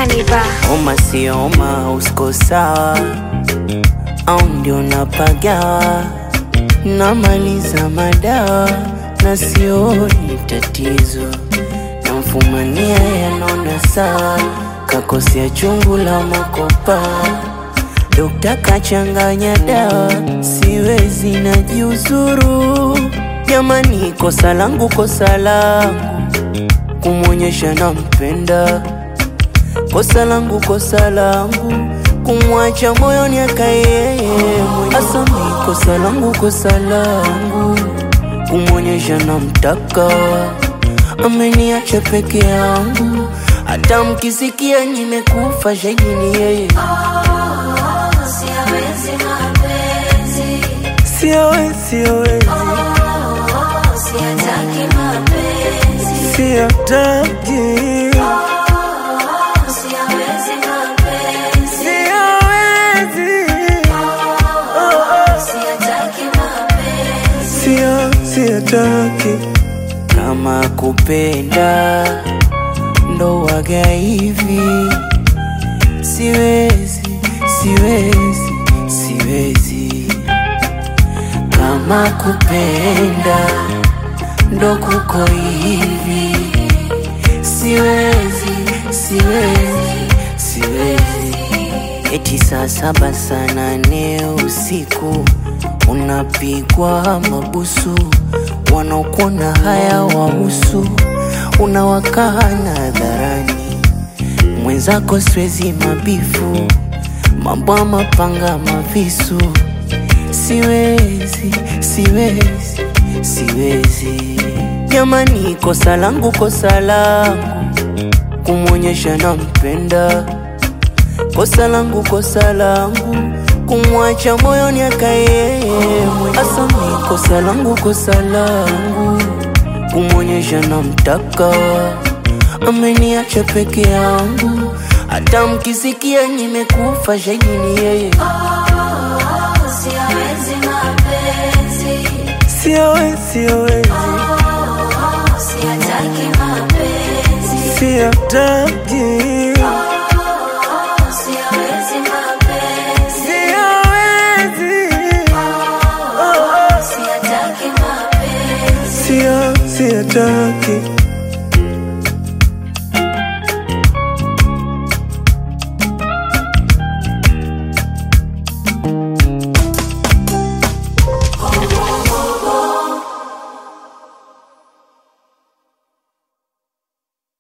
Kaniba. Oma sio oma, usko sawa au ndio napagawa, namaliza madawa na sioni tatizo, namfumania yanona sawa, kakosea chungu la makopa, dokta kachanganya dawa, siwezi najiuzuru. Jamani, kosa langu, kosa langu kumwonyesha nampenda kosa langu, kosa langu kumwacha moyoni akaye asami. Kosa langu, kosa langu kumwonyesha namtaka, ameniacha peke yangu, hata mkisikia nimekufa shahidi ni yeye. Siawezi mapenzi, Siawezi, siawezi, siataki mapenzi, siataki, siawezi mapenzi, siawezi, siataki mapenzi, sio, siataki. Kama kupenda ndo waga hivi, siwezi, siwezi, siwezi. Kama kupenda ndo kuko hivi, siwezi, siwezi, siwezi. Eti saa saba saa nane usiku unapigwa mabusu, wanaokuona haya wahusu, unawakana hadharani mwenzako, siwezi mabifu, mambo ya mapanga mavisu, siwezi, siwezi, siwezi. Jamani, kosa langu, kosa langu kumwonyesha nampenda kosa langu, kosa langu kumwacha moyoni akaye asami. Kosa langu, kosa langu kumwonyesha namtaka, ameniacha peke yangu, hata mkisikia nimekufa shahidi ni yeye. siawezi mapenzi, Siawezi, siawezi, siataki mapenzi, siataki, siawezi mapenzi, siawezi, siataki mapenzi. sio, siataki.